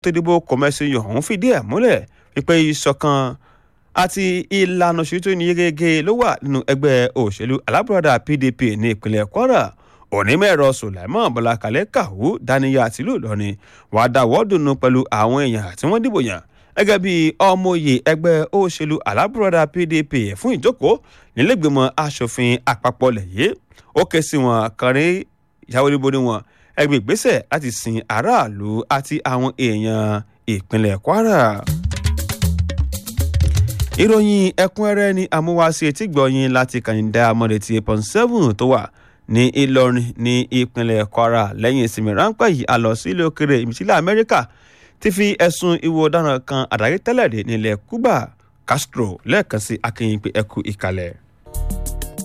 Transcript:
tó dìbò kọ̀mẹ́sì ọ̀hún fìdí ẹ̀ múlẹ̀ wípé ìṣọ̀kan àti ìlànà òṣèlú tó ní yegege ló wà nínú ẹgbẹ́ òṣèlú alábùradà pdp ní ìpínlẹ̀ kwara onímọ̀-ẹ̀rọ sulaimon bọ́lákalẹ̀ kàwú daniya tìlú ìlọrin wàá dáwọ́ dùnú pẹ̀lú àwọn èèyàn tí wọ́n dìbò yàn gẹ́gẹ́ bí ọmọye ẹgbẹ́ òṣèlú alábùradà pdp fún ìjókòó nílẹ̀gbìmọ̀ asòfin àpapọ̀ lẹ̀yẹ́ ó ké sí wọn kàrin ìyàwó níbo ni wọn ẹgbẹ́ ìgbésẹ̀ láti sin aráàlú àti àwọn èèyàn ìpínlẹ̀ kwara ìròyìn ẹ̀kúnrẹ́rẹ́ ni amúwáṣe tí gbọ̀yìn láti kàyíndà amọ̀dẹ̀tì eight seven tó wà ní ìlọrin ní ìpínlẹ̀ kwara lẹ́yìn ìsinmi ráńpẹ́ yìí a lọ sí ilé òkèrè ìmísílẹ̀ amẹ́ríkà ti fi ẹ̀sùn ìwò ọ̀daràn kan àdáyé tẹ́lẹ̀ dé nílẹ̀ cuba castro lẹ́ẹ̀kan sí akínyìn pé ẹkú ìkàlẹ̀.